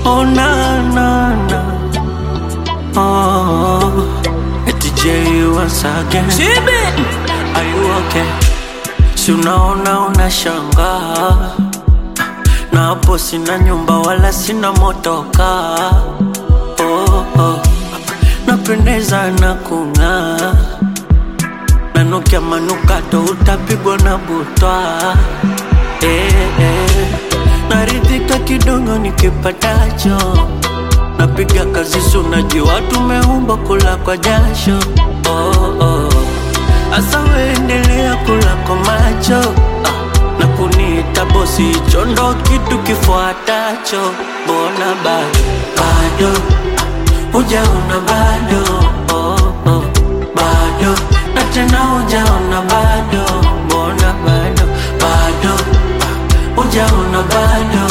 Oh na na na. Oh, eti J once again. Are you okay? Si unaona unashangaa, na hapo sina nyumba wala sina motoka. Oh, oh. Napendeza na kung'aa, nanukia manukato utapigwa na butwa. Eh, eh. Naridhika kidogo nikipatacho, napiga kazi sunajua tumeumba kula kwa jasho. Oh, oh. Asa weendelea kula kwa macho ah, na kuniita bosi, hicho ndo kitu kifuatacho. Mbona bado bado ah, hujaona bado oh, oh, bado na tena hujaona bado, mbona bado bado ah, hujaona bado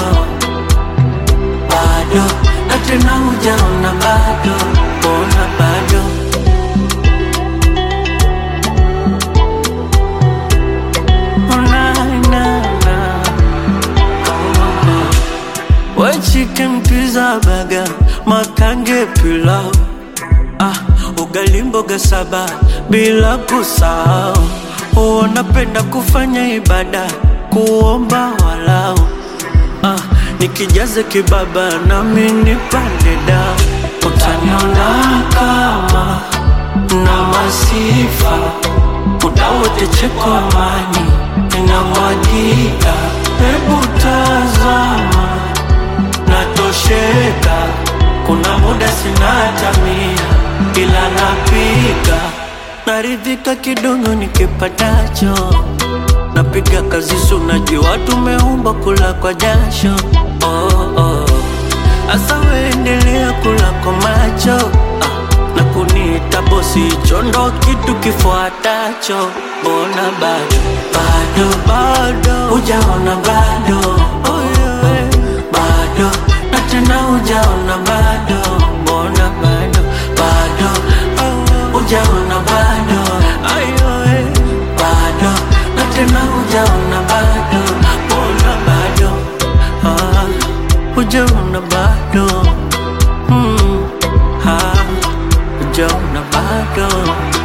bado na tena hujaona bado, mbona bado Oh, na, na, na. We chicken pizza burger, makange pilau ah, ugali mboga saba bila kusahau. Wanapenda kufanya ibada, kuomba walau ah, nikijaze kibaba nami nipande dau, utaniona kama na masifa muda wote cheko amani inamwagika, hebu tazama natosheka, kuna muda sina hata mia, ila napika naridhika kidogo nikipatacho, napiga kazi sunajua tumeumba kula kwa jasho oh, oh. Asa weendelea kula kwa macho ah, na kuniita bosi, hicho ndo kitu kifuatacho. Mbona bado bado bado hujaona bado oh, yeah. bado na tena hujaona bado, mbona bado bado oh, hujaona bado ayo eh. bado na tena hujaona bado, mbona bado ah, hujaona bado mm, ah, hujaona bado